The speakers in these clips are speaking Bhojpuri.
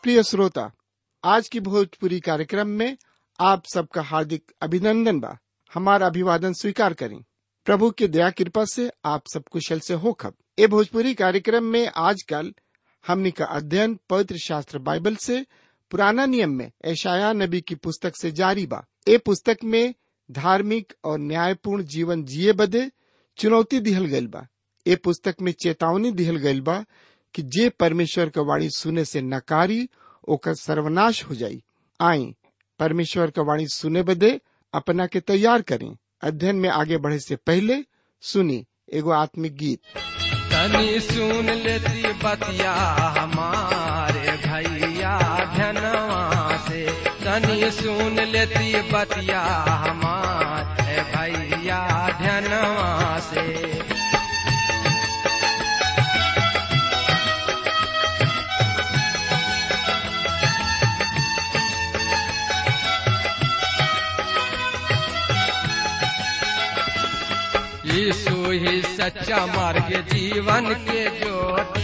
प्रिय श्रोता आज की भोजपुरी कार्यक्रम में आप सबका हार्दिक अभिनंदन बा हमारा अभिवादन स्वीकार करें प्रभु की दया कृपा से आप सब कुशल से हो खब ए भोजपुरी कार्यक्रम में आजकल हमनी का अध्ययन पवित्र शास्त्र बाइबल से पुराना नियम में ऐशाया नबी की पुस्तक से जारी बा ए पुस्तक में धार्मिक और न्यायपूर्ण जीवन जिए बदे चुनौती दिहल गइल बा ए पुस्तक में चेतावनी दिहल गइल बा कि जे परमेश्वर का वाणी सुने से नकारी ओकर सर्वनाश हो जाई आई परमेश्वर का वाणी सुने बदे अपना के तैयार करें अध्ययन में आगे बढ़े से पहले सुनी एगो आत्मिक गीत तनी सुन लेती बतिया हमारे भैया धनवा से तनी सुन लेती बतिया हमारे भैया धनवा से यीशु ही सच्चा मार्ग जीवन के ज्योति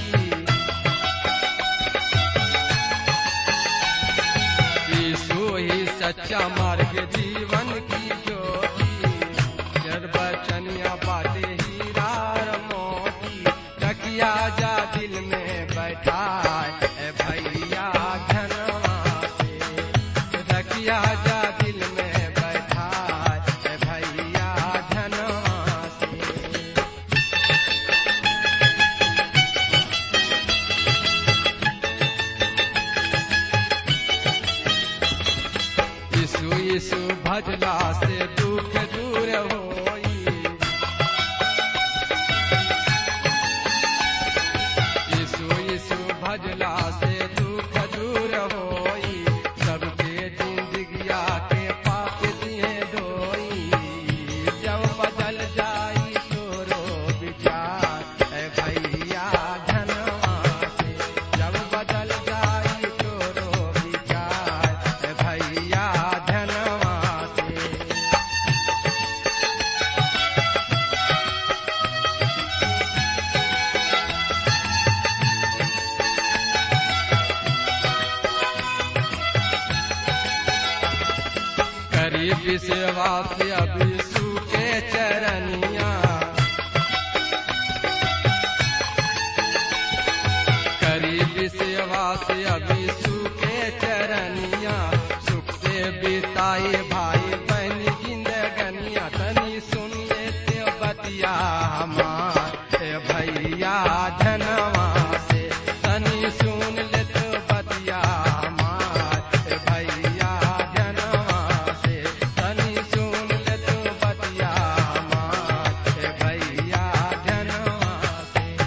यीशु ही सच्चा मार्ग जीवन की ज्योति निर्वचनिया बातें हीरा और मोती रखिया जा दिल में बैठा है भैया धनवा से रखिया जा दिल में बैठा है भैया धनवा से यीशु यीशु भजला से दुख दूर होई यीशु यीशु भजला से दुख दूर होई सबके जिंदगिया के पाप दिए धोई जब बदल जाई तोरो विचार ए भैया धनवा से जब बदल जाई तोरो विचार ए भैया धनवा से करीब सेवा से अभी सूखे चरनिया करीब सेवा से अभी सूखे चरनिया सुख से बिताए भाई बहन जिंदगनिया तनी सुनिए ते बतिया हमार ए भैया धनवा से तनी सुन ले तो बतिया हमार ए भैया धनवा से तनी सुन ले तो बतिया हमार ए भैया धनवा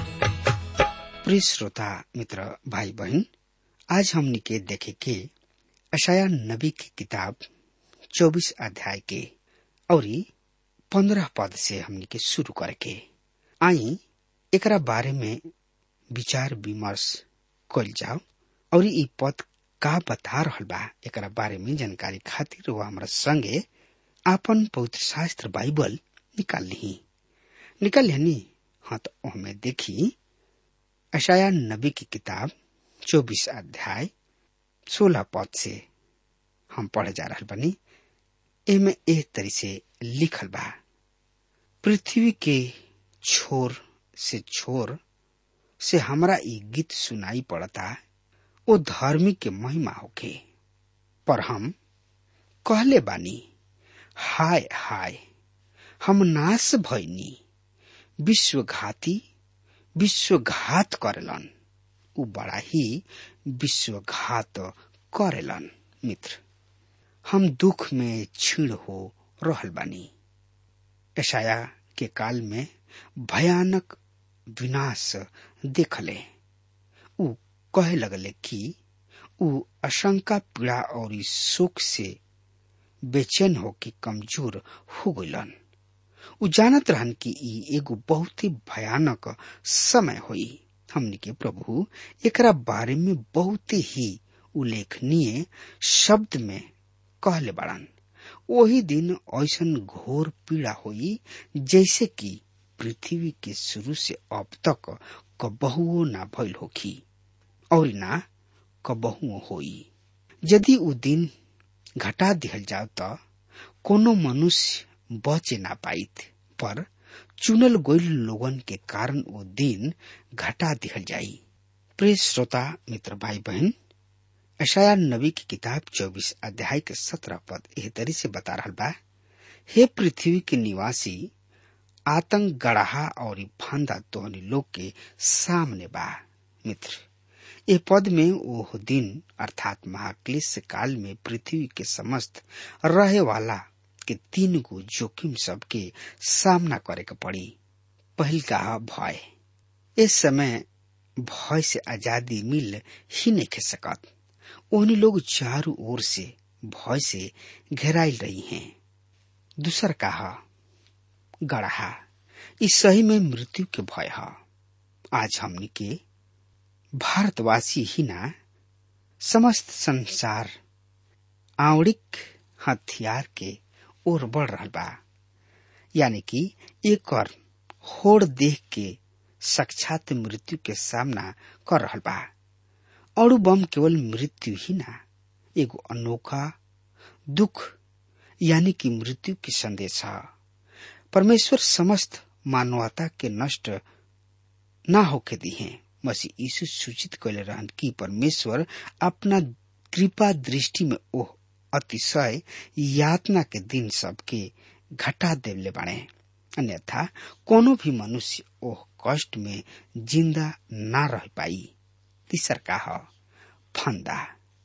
से प्रिय श्रोता मित्र भाई बहन आज हमनी के देखे के अशाया नबी की किताब चौबीस अध्याय के और पंद्रह पद से हमनी के शुरू करके आई एकरा बारे में विचार विमर्श कल जाओ और ई पद का बता रहल बा एकरा बारे में जानकारी खातिर वो हमरा संगे आपन पवित्र शास्त्र बाइबल निकाल ली निकाल लेनी हाँ तो हमें देखी अशाया नबी की किताब चौबीस अध्याय सोलह पद से हम पढ़े जा रहा बनी एमे एह तरी से लिखल बा पृथ्वी के छोर से छोर से हमरा ई गीत सुनाई पड़ता ओ धर्मी के महिमा होके पर हम कहले बानी हाय हाय हम नाश भइनी विश्वघाती विश्वघात करेलन उ बड़ा ही विश्वघात करेलन मित्र हम दुख में छीण हो रहल बानी ऐसाया के काल में भयानक विनाश देखले उ कहे लगले कि उ आशंका पीड़ा और इस शोक से बेचैन हो कि कमजोर हो गइलन उ जानत रहन कि ई एगो बहुत ही भयानक समय होई हमनी के प्रभु एकरा बारे में बहुत ही उल्लेखनीय शब्द में कहले बाड़न वही दिन ऐसन घोर पीड़ा हुई जैसे कि पृथ्वी के शुरू से अब तक कबहुओ ना भइल होखी और ना कबहू होई यदि उ दिन घटा दिहल जाओ त कोनो मनुष्य बचे ना पाइत पर चुनल गोइल लोगन के कारण वो दिन घटा दिहल जाई प्रिय श्रोता मित्र भाई बहन अशाया नबी की किताब चौबीस अध्याय के सत्रह पद एह तरी से बता रहा बा हे पृथ्वी के निवासी आतंक गढ़ा और फांदा तोहनी लोग के सामने बा मित्र ये पद में ओह दिन अर्थात महाक्लेश काल में पृथ्वी के समस्त रहे वाला के तीन गो जोखिम सब के सामना करे के पड़ी पहल का भय इस समय भय से आजादी मिल ही नहीं खे सकत उन्हीं लोग चारों ओर से भय से घेराइल रही हैं दूसर कहा गढ़ा इस सही में मृत्यु के भय है आज हमने के भारतवासी ही ना समस्त संसार आवड़िक हथियार के ओर बढ़ रहा बा यानी कि एक और होड़ देख के साक्षात मृत्यु के सामना कर रहा बा और बम केवल मृत्यु ही ना एगो अनोखा दुख यानी कि मृत्यु की संदेश है परमेश्वर समस्त मानवता के नष्ट ना होके दी है मसीह यीशु सूचित कैले रहन कि परमेश्वर अपना कृपा दृष्टि में ओह अतिशय यातना के दिन सबके घटा देवले बाणे अन्यथा कोनो भी मनुष्य ओह कष्ट में जिंदा ना रह पाई तीसर का है फंदा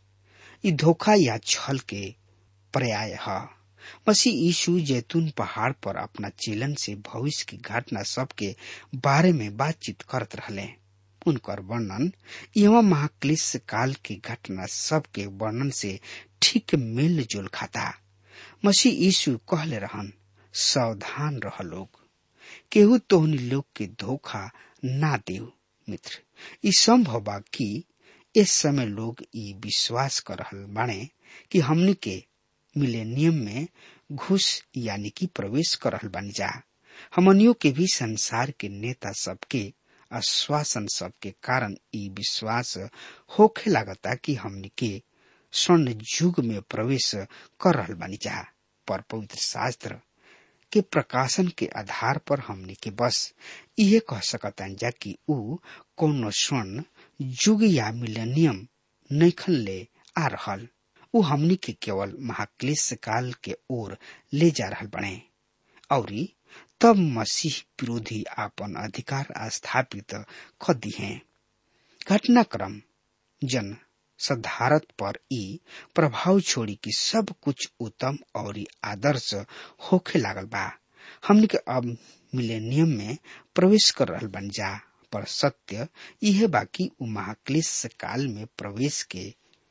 ई धोखा या छल के पर्याय है मसीह यीशु जैतून पहाड़ पर अपना चेलन से भविष्य की घटना सब के बारे में बातचीत करत रहले उनकर वर्णन एवं महाक्लिश काल की घटना सब के वर्णन से ठीक मेल जोल खाता मसीह यीशु कहले रहन सावधान रह लोग केहू तोहनी लोग के धोखा ना देव मित्र ई संभव बा कि इस समय लोग ई विश्वास कर रहल बाणे कि हमनी के मिलेनियम में घुस यानी कि प्रवेश कर रहल बानी जा हमनियों के भी संसार के नेता सबके आश्वासन सबके कारण ई विश्वास होखे लागता कि हमनी के स्वर्ण युग में प्रवेश कर रहल बानी जा पर पवित्र शास्त्र के प्रकाशन के आधार पर हमनी के बस इहे कह सकतान जा कि ऊ कोनो स्वर्ण युग या मिलेनियम नैखन ले आ रहल ऊ हमनी के केवल महाक्लेश काल के ओर ले जा रहल बने और तब मसीह विरोधी आपन अधिकार स्थापित कर दी है घटनाक्रम जन सधारत पर ई प्रभाव छोड़ी कि सब कुछ उत्तम और आदर्श होखे लागल बा हमनी के अब मिलेनियम में प्रवेश कर रहल बन जा पर सत्य यह बाकी उ महाक्लेश काल में प्रवेश के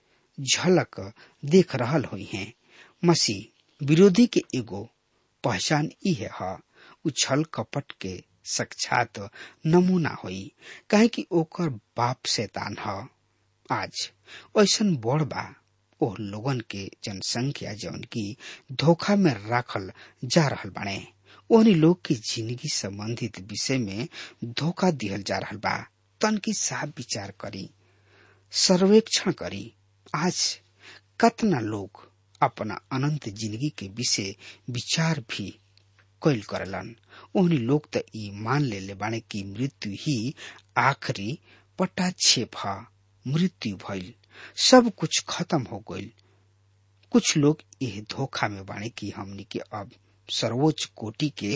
झलक देख रहल हुई है मसीह विरोधी के एगो पहचान इहे है उछल कपट के साक्षात नमूना होई काहे कि ओकर बाप शैतान ह आज ऐसन बड़ बा ओह लोगन के जनसंख्या जौन की धोखा में राखल जा रहल बाणे ओहनी लोग की जिंदगी संबंधित विषय में धोखा दिहल जा रहल बा तन की साफ विचार करी सर्वेक्षण करी आज कतना लोग अपना अनंत जिंदगी के विषय विचार भी कैल करलन ओहनी लोग त ई मान ले बाणे कि मृत्यु ही आखिरी पटाक्षेप ह मृत्यु भइल सब कुछ खत्म हो गइल कुछ लोग यह धोखा में बाणे कि हमनी के अब सर्वोच्च कोटि के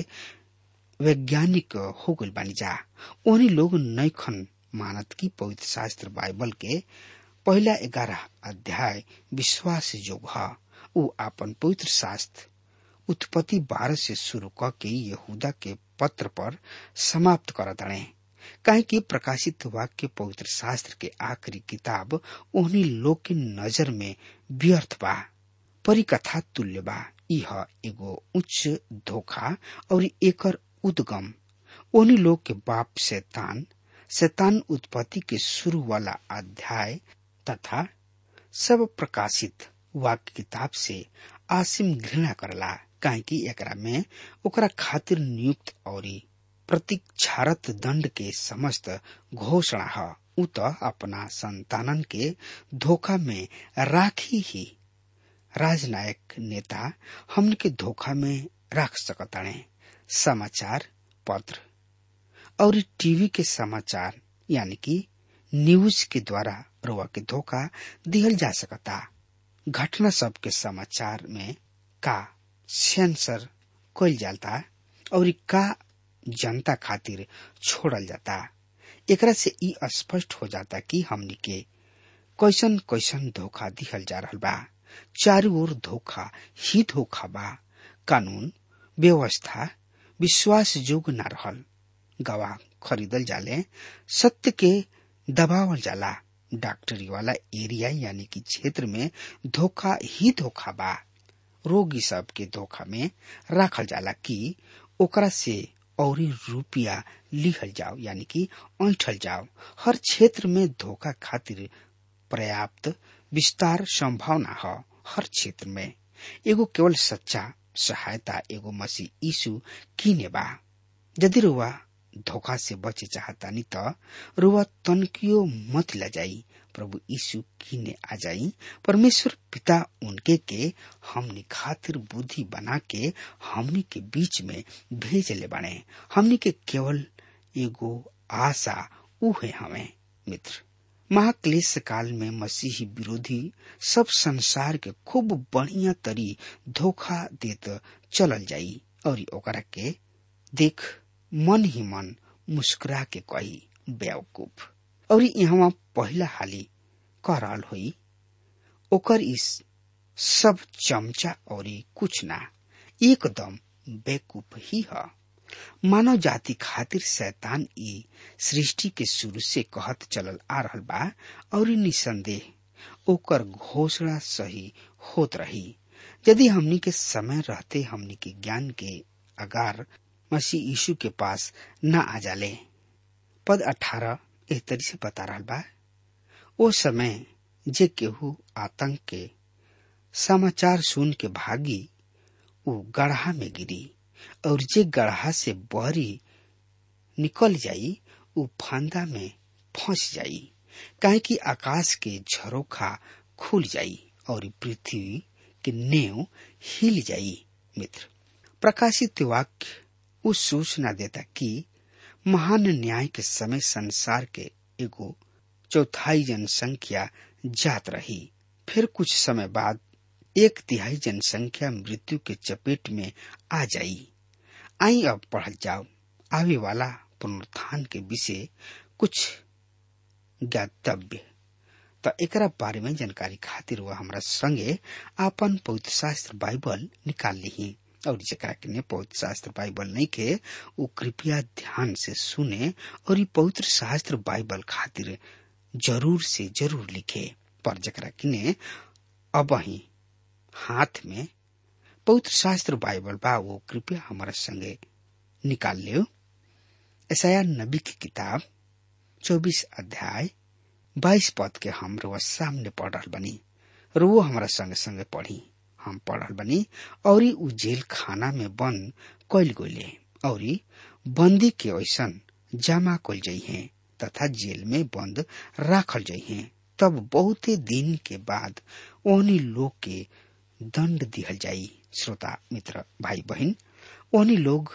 वैज्ञानिक हो गइल बानी जा ओहनी लोग नैखन मानत की पवित्र शास्त्र बाइबल के पहला ग्यारह अध्याय विश्वास जोग है उ आपन पवित्र शास्त्र उत्पत्ति बारह से शुरू क के यहूदा के पत्र पर समाप्त कर दड़े काहे कि प्रकाशित वाक्य पवित्र शास्त्र के आखिरी किताब उन्हीं लोग के नजर में व्यर्थ बा परिकथा तुल्य बा यह एगो उच्च धोखा और एकर उद्गम उन्हीं लोग के बाप शैतान शैतान उत्पत्ति के शुरू वाला अध्याय तथा सब प्रकाशित वाक्य किताब से आसिम घृणा करला काहे कि एकरा में ओकरा खातिर नियुक्त और प्रतीक्षारत दंड के समस्त घोषणा है उ तो अपना संतानन के धोखा में राखी ही राजनायक नेता हमन के धोखा में रख सकताणे समाचार पत्र और टीवी के समाचार यानी कि न्यूज के द्वारा रुआ के धोखा दिहल जा सकता घटना सब के समाचार में का सेंसर कइल जाता और का जनता खातिर छोड़ल जाता एकरा से ई स्पष्ट हो जाता कि हमनी के कैसन कैसन धोखा दिहल जा रहल बा चारू ओर धोखा ही धोखा बा कानून व्यवस्था विश्वास योग्य न रहल गवाह खरीदल जाले सत्य के दबावल जाला डॉक्टरी वाला एरिया यानी कि क्षेत्र में धोखा ही धोखा बा रोगी सब के धोखा में राखल जाला कि ओकरा से और रुपया लिखल जाओ यानी कि ऐठल जाओ हर क्षेत्र में धोखा खातिर पर्याप्त विस्तार संभावना है हर क्षेत्र में एगो केवल सच्चा सहायता एगो मसीह यीशु किने बा यदि रुआ धोखा से बचे चाहतानी त रुआ तनकियो मत ल जाई प्रभु यीशु किने आ जाई परमेश्वर पिता उनके के हमनी खातिर बुद्धि बना के हमनी के बीच में भेजले बने हमनी के केवल एगो आशा उहे हमें मित्र महाक्लेश काल में मसीही विरोधी सब संसार के खूब बढ़िया तरी धोखा देत चलल जाई और ओकरा के देख मन ही मन मुस्कुरा के कही बेवकूफ और यहाँ पहला हाली कह रहल हुई ओकर इस सब चमचा और कुछ ना एकदम बेकूफ ही है मानव जाति खातिर शैतान ई सृष्टि के शुरू से कहत चलल आ रहल बा और निसंदेह ओकर घोषणा सही होत रही यदि हमनी के समय रहते हमनी के ज्ञान के अगार मसीह यीशु के पास न आ जाले पद अठारह एह तरी से बता रहा बा ओ समय जे केहू आतंक के समाचार सुन के भागी वो गढ़ा में गिरी और जे गढ़ा से बहरी निकल जाई वो फंदा में फंस जाई काहे कि आकाश के झरोखा खुल जाई और पृथ्वी के नेव हिल जाई मित्र प्रकाशित वाक्य उस सूचना देता कि महान न्याय के समय संसार के एगो चौथाई जनसंख्या जात रही फिर कुछ समय बाद एक तिहाई जनसंख्या मृत्यु के चपेट में आ जाई आई अब पढ़ जाओ आवे वाला पुनरुत्थान के विषय कुछ ज्ञातव्य तो एकरा बारे में जानकारी खातिर वह हमरा संगे आपन पवित्र शास्त्र बाइबल निकाल ली और जरा के पवित्र शास्त्र बाइबल नहीं के वो कृपया ध्यान से सुने और ये पवित्र शास्त्र बाइबल खातिर जरूर से जरूर लिखे पर जरा किने अब ही हाथ में पवित्र शास्त्र बाइबल बा वो कृपया हमारा संगे निकाल लियो ऐसा नबी की किताब चौबीस अध्याय बाईस पद के हम रोज सामने पढ़ रहा बनी रो हमारा संगे संगे पढ़ी हम पढ़ल बनी और उ जेल खाना में बंद कैल गोले और बंदी के ऐसन जमा कल जाइ है तथा जेल में बंद राखल जाइ है तब बहुते दिन के बाद ओहनी लोग के दंड दिहल जाई श्रोता मित्र भाई बहन ओहनी लोग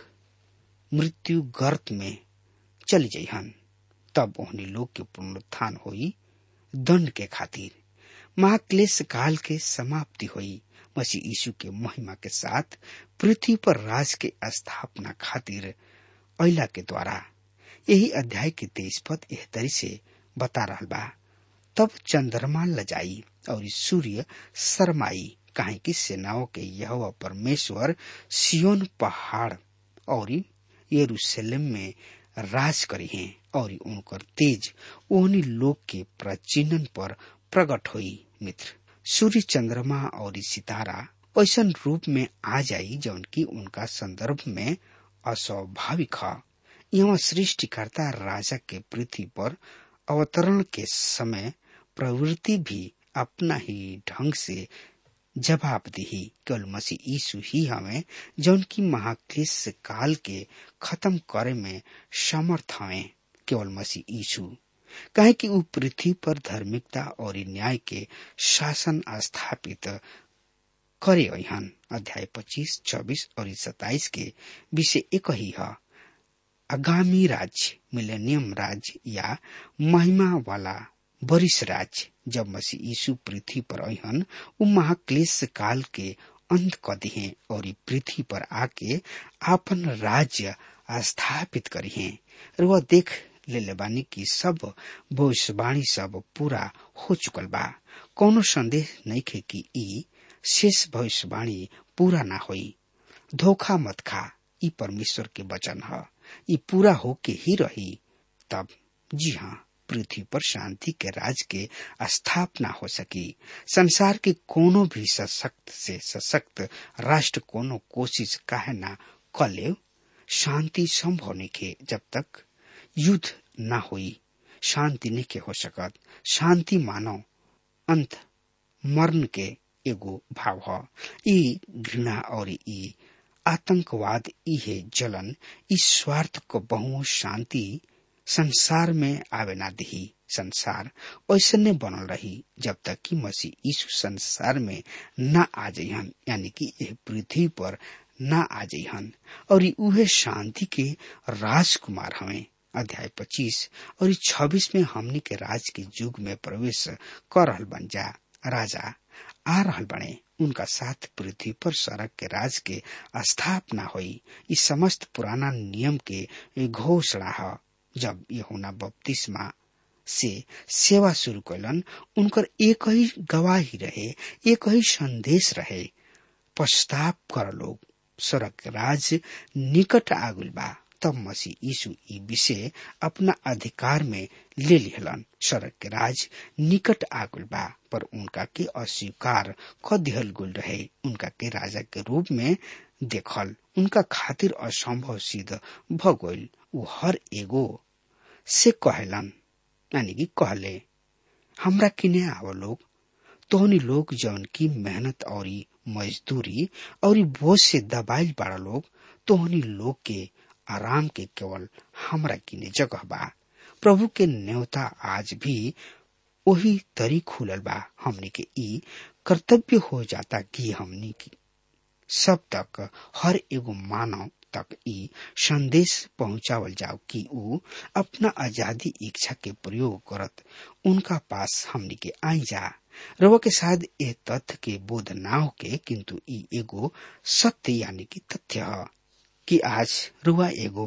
मृत्यु गर्त में चली जाइहन तब ओहनी लोग के पुनरुत्थान होई दंड के खातिर महाक्लेश काल के समाप्ति हुई मसीह यीशु के महिमा के साथ पृथ्वी पर राज के स्थापना खातिर अला के द्वारा यही अध्याय के तेईस पद एह तरी से बता रहा बा तब चंद्रमा लजाई और सूर्य शरमाई काहे कि सेनाओं के यह परमेश्वर सियोन पहाड़ और यरूशलेम में राज करी हैं और उनकर तेज ओहनी लोग के प्रचिन्हन पर प्रकट हुई मित्र सूर्य चंद्रमा और सितारा ऐसा रूप में आ जाई जौन की उनका संदर्भ में अस्वाभाविक है यहाँ सृष्टिकर्ता राजा के पृथ्वी पर अवतरण के समय प्रवृत्ति भी अपना ही ढंग से जवाब दी केवल मसीह यीशु ही हमें जौन की महाक्लेश काल के खत्म करे में समर्थ हमें केवल मसीह यीशु काहे कि ऊ पृथ्वी पर धार्मिकता और न्याय के शासन स्थापित करे हन अध्याय पच्चीस चौबीस और सताइस के विषय एक ही है आगामी राज्य मिलेनियम राज्य या महिमा वाला वरिष्ठ राज्य जब मसीह यीशु पृथ्वी पर अहन उ महाक्लेश काल के अंत क दिहे और ई पृथ्वी पर आके आपन राज्य स्थापित करिहे और वह देख ले बानी कि सब भविष्यवाणी सब पूरा हो चुकल बा कोनो संदेह नहीं खे कि ई शेष भविष्यवाणी पूरा ना होई धोखा मत खा ई परमेश्वर के वचन है ई पूरा होके ही रही तब जी हाँ पृथ्वी पर शांति के राज के स्थापना हो सकी संसार के कोनो भी सशक्त से सशक्त राष्ट्र कोनो कोशिश काहे ना कले शांति संभव नहीं के जब तक युद्ध ना हुई शांति नहीं के हो सकत शांति मानव अंत मरण के एगो भाव है ई घृणा और ई आतंकवाद इहे जलन इस स्वार्थ को बहु शांति संसार में आवे ना दही संसार ऐसने बनल रही जब तक कि मसीह यीशु संसार में न आ जइहन यानी कि यह पृथ्वी पर न आ जइहन और उहे शांति के राजकुमार हमें अध्याय पच्चीस और छब्बीस में हमनी के राज के युग में प्रवेश कर रहल बन जा राजा आ रहल बने उनका साथ पृथ्वी पर सड़क के राज के स्थापना हुई इस समस्त पुराना नियम के घोषणा है जब यहुना बपतिस्मा से सेवा शुरू कैलन उनकर एक ही गवाही रहे एक ही संदेश रहे पश्चाताप कर लोग सड़क राज निकट आगुल बा तब मसीह यीशु ई विषय अपना अधिकार में ले लिहलन सड़क के राज निकट आगुल बा पर उनका के अस्वीकार क दिहल गुल रहे उनका के राजा के रूप में देखल उनका खातिर असंभव सिद्ध भ गइल उ हर एगो से कहलन यानी कि कहले हमरा किने आव लोग तोहनी लोग जौन की मेहनत और मजदूरी और बोझ से दबाइल बाड़ा लोग तोहनी लोग के आराम के केवल हमरा किने जगह बा प्रभु के न्योता आज भी वही तरी खुलल बा हमनी के ई कर्तव्य हो जाता कि हमनी की सब तक हर एगो मानव तक ई संदेश पहुंचावल जाओ कि ऊ अपना आजादी इच्छा के प्रयोग करत उनका पास हमनी के आई जा रवा के साथ ए तथ्य के बोध ना होके किंतु ई एगो सत्य यानी कि तथ्य है कि आज रुआ एगो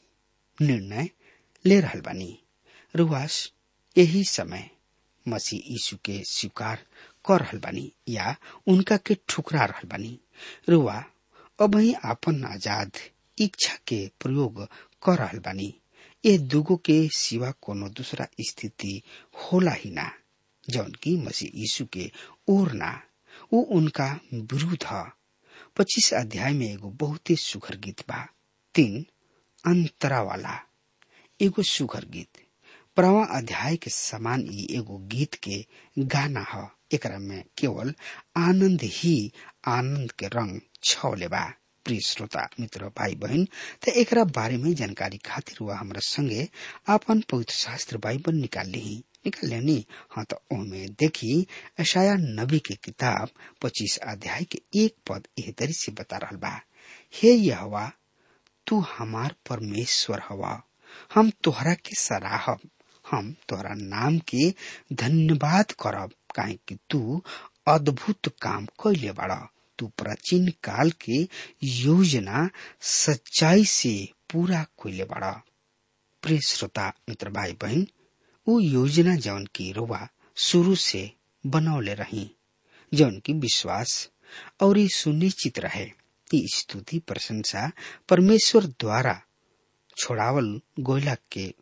निर्णय ले रहल बानी रुआस यही समय मसीह यीशु के स्वीकार कर रहल बानी या उनका के ठुकरा रहल बानी रुआ अब ही आपन आजाद इच्छा के प्रयोग कर रहल बानी ये दुगो के सिवा कोनो दूसरा स्थिति होला ही ना जौन की मसीह यीशु के ओर ना वो उनका विरुद्ध है पच्चीस अध्याय में एगो बहुत ही सुघर गीत बा तीन अंतरा वाला एगो सुघर गीत प्रवा अध्याय के समान ही एगो गीत के गाना है एकरा में केवल आनंद ही आनंद के रंग छौले बा प्रिय श्रोता मित्र भाई बहन त एकरा बारे में जानकारी खातिर हुआ हमरा संगे आपन पवित्र शास्त्र बाइबल निकाल ली निकाल लेनी हाँ तो ओमे देखी ऐशाया नबी के किताब पच्चीस अध्याय के एक पद एह तरी से बता रहा बा हे यहवा तू हमार परमेश्वर हवा हम तोहरा के सराहब हम तोहरा नाम के धन्यवाद करब काहे कि तू अद्भुत काम कैले बाड़ा तू प्राचीन काल के योजना सच्चाई से पूरा कैले बाड़ा प्रिय श्रोता मित्र भाई बहन ऊ योजना जौन की रुआ शुरू से बनौले रही जौन की विश्वास और ये सुनिश्चित रहे कि स्तुति प्रशंसा परमेश्वर द्वारा छोड़ावल गोयला के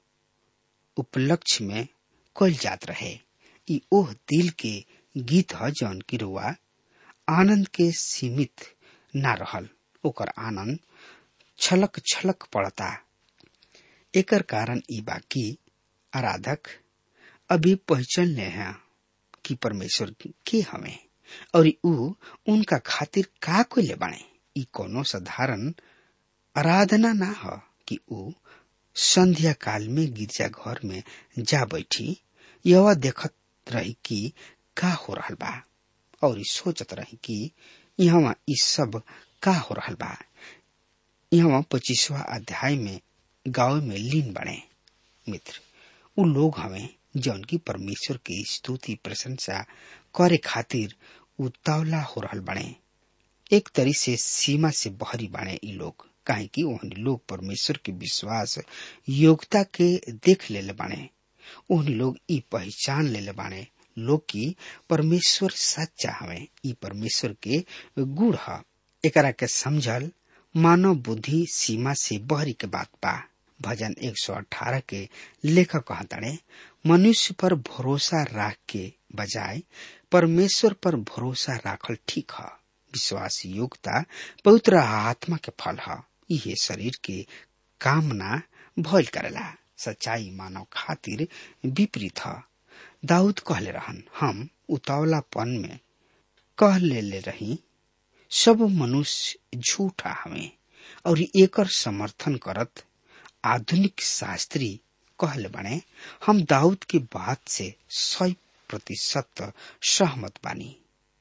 उपलक्ष्य में कल जात रहे ई ओह दिल के गीत ह जौन की रुआ आनंद के सीमित ना रहल ओकर आनंद छलक छलक पड़ता एकर कारण ई बाकी आराधक अभी पहचान ले हैं कि परमेश्वर के हमें और ऊ उनका खातिर का कोई ले बने ई कोनो साधारण आराधना ना ह कि ऊ संध्या काल में गिरजा घर में जा बैठी यह देखत रही कि का हो रहल बा और सोचत रही कि यहाँ ई सब का हो रहल बा यहाँ पच्चीसवा अध्याय में गाँव में लीन बने मित्र उ लोग हमें जौन की परमेश्वर की स्तुति प्रशंसा करे खातिर उतावला हो रहल बने एक तरी से सीमा से बहरी बाणे ई लोग काहे कि ओहन लोग परमेश्वर के विश्वास योग्यता के देख लेले बाणे ओहन लोग ई पहचान लेले बाणे लोग की परमेश्वर सच्चा हवे ई परमेश्वर के गुण ह एकरा के समझल मानव बुद्धि सीमा से बहरी के बात बा भजन 118 के लेखक कहताड़े मनुष्य पर भरोसा राख के बजाय परमेश्वर पर भरोसा राखल ठीक है विश्वास योग्यता पवित्र आत्मा के फल है इहे शरीर के कामना भयल करेला सच्चाई मानव खातिर विपरीत है दाऊद कहले रहन हम उतावलापन में कह ले, ले रही सब मनुष्य झूठा हमें और एकर समर्थन करत आधुनिक शास्त्री कहले बने हम दाऊद की बात से सौ प्रतिशत सहमत बानी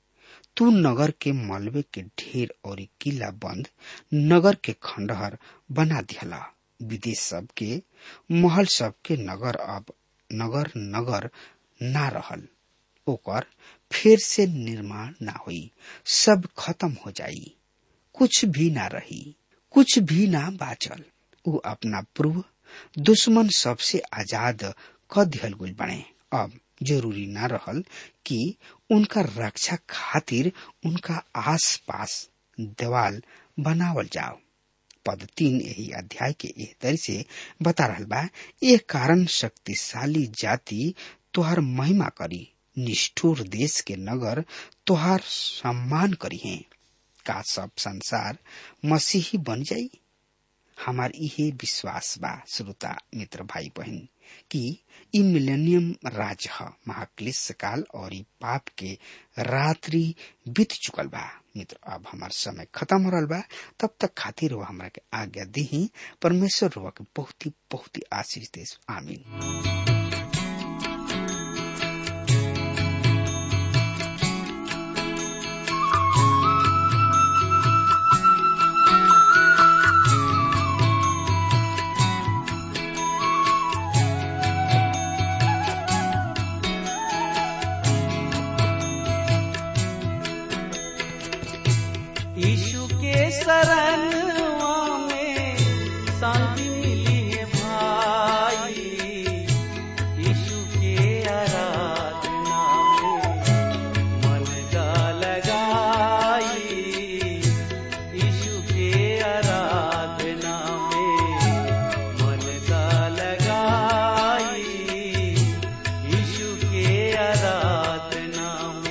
तू नगर के मलबे के ढेर और किला बंद नगर के खंडहर बना दिहला विदेश सब के महल सब के नगर अब नगर नगर ना रहल ओकर फिर से निर्माण ना हुई सब खत्म हो जाई कुछ भी ना रही कुछ भी ना बाचल उ अपना पूर्व दुश्मन सबसे आजाद क दिहल गुल बने अब जरूरी ना रहल कि उनका रक्षा खातिर उनका आस पास देवाल बनावल जाओ पद तीन यही अध्याय के एह तरी से बता रहल बा एक कारण शक्तिशाली जाति तुहार महिमा करी निष्ठुर देश के नगर तुहार सम्मान करी है का सब संसार मसीही बन जाई हमार इहे विश्वास बा श्रोता मित्र भाई बहन कि ई मिलेनियम राज ह महाक्लेश काल और ई पाप के रात्रि बीत चुकल बा मित्र अब हमार समय खत्म हो रहा बा तब तक खातिर वो हमरा के आज्ञा दी परमेश्वर रुआ के बहुत ही बहुत ही आशीष दे आमीन यीशु के शरणवा में शांति मिली है भाई यीशु के आराधना में मन का लगाई यीशु के आराधना में मन का लगाई यीशु के आराधना में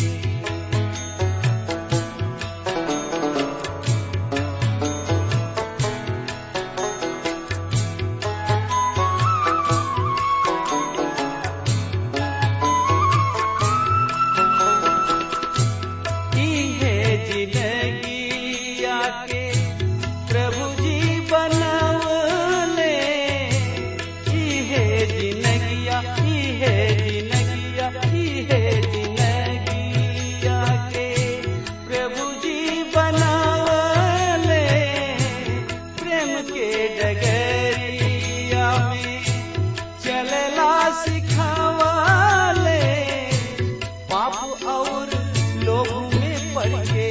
है जिंदगी आके प्रभु जी बनवले है जिंदगिया है जिंदगिया है जिंदगी आके प्रभु जी बनवले प्रेम के डगरिया में चलला सिखावले पाप और लोगों में पड़ के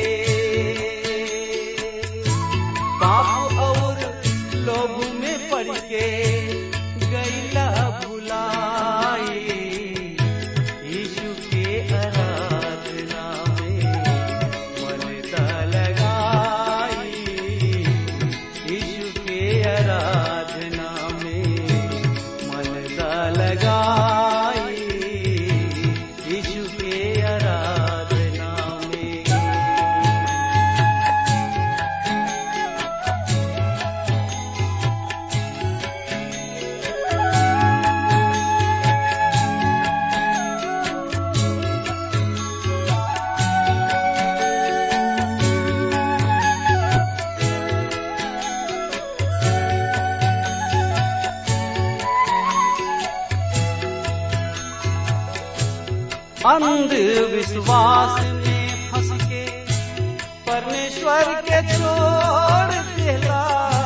पाप और लोगों में पड़ के गैला भुलाई यीशु के आराधना में मन ता लगाई यीशु के आराधना में मन ता लगाई यीशु के आराधना अंधविश्वास में फंस के परमेश्वर के छोड़ देला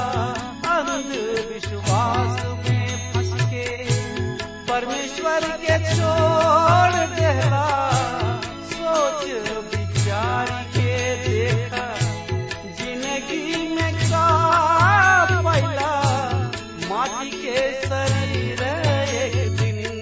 अंधविश्वास में फंस के परमेश्वर के छोड़ देला सोच विचार के देखा जिंदगी में का पैला माटी के शरीर एक दिन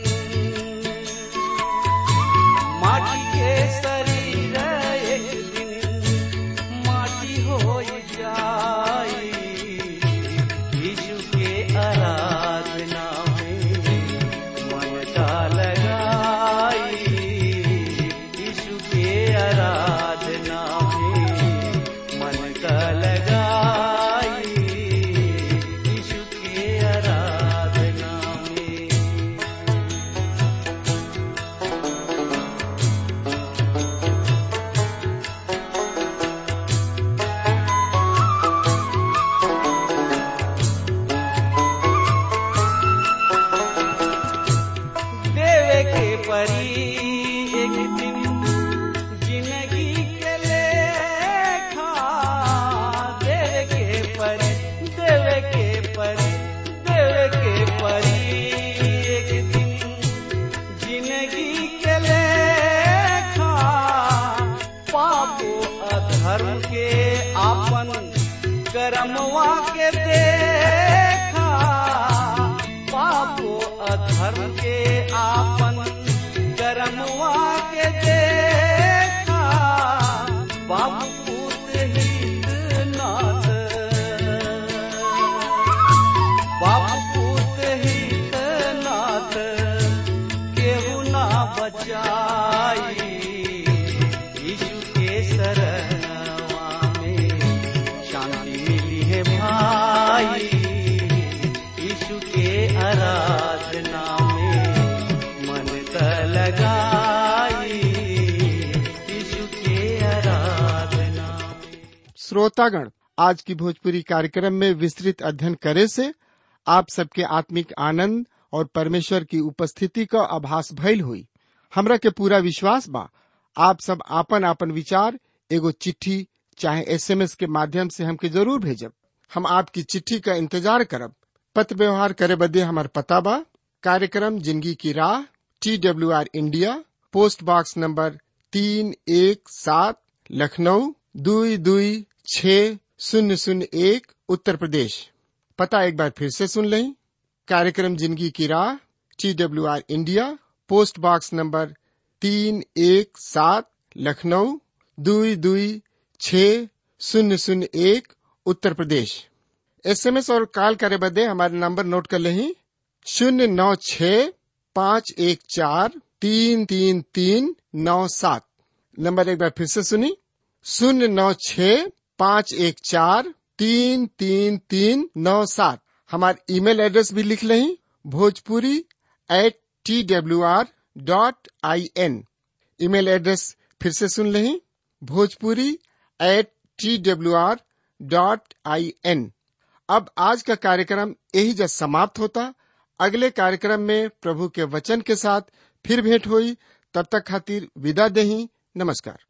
माटी के शरीर एक दिन माटी हो जाई यीशु के आराधना में मन का लगाई यीशु के आराधना में मन का लगाई यीशु के आराधना में देवे के परी एक दिन जिंदगी के लेखा देवे के परी देवे के परी देवे के परी एक दिन जिंदगी के लेखा पापो अधर्म के आपन कर्मवा के देखा पापो अधर्म के आपन कर्मवा के देखा बाबू पूत हित नाथ बाबू पूत हित नाथ केहू ना बचाई यीशु के शरणवा में शांति मिली है भाई यीशु के आराधना में मन का लगाई यीशु के आराधना में श्रोतागण आज की भोजपुरी कार्यक्रम में विस्तृत अध्ययन करे से आप सबके आत्मिक आनंद और परमेश्वर की उपस्थिति का आभास भइल हुई हमरा के पूरा विश्वास बा आप सब आपन आपन विचार एगो चिट्ठी चाहे एसएमएस के माध्यम से हमके जरूर भेजब हम आपकी चिट्ठी का इंतजार करब पत्र व्यवहार करे बदे हमार पता बा कार्यक्रम जिंदगी की राह T W R India post box number तीन एक सात लखनऊ दुई दुई छ शून्य शून्य एक उत्तर प्रदेश पता एक बार फिर से सुन लें कार्यक्रम जिंदगी की राह T W R India post box number तीन एक सात लखनऊ दुई दुई छ शून्य शून्य एक उत्तर प्रदेश एसएमएस और कॉल करे बदे हमारे नंबर नोट कर लें शून्य नौ छ पाँच एक चार तीन तीन तीन नौ सात नंबर एक बार फिर से सुनी शून्य नौ छ पाँच एक चार तीन तीन तीन नौ सात हमारे ईमेल एड्रेस भी लिख लें Bhojpuri at T W R dot I N email address फिर से सुन लें Bhojpuri at T W R dot I N अब आज का कार्यक्रम यही जब समाप्त होता अगले कार्यक्रम में प्रभु के वचन के साथ फिर भेंट हुई तब तक खातिर विदा दही नमस्कार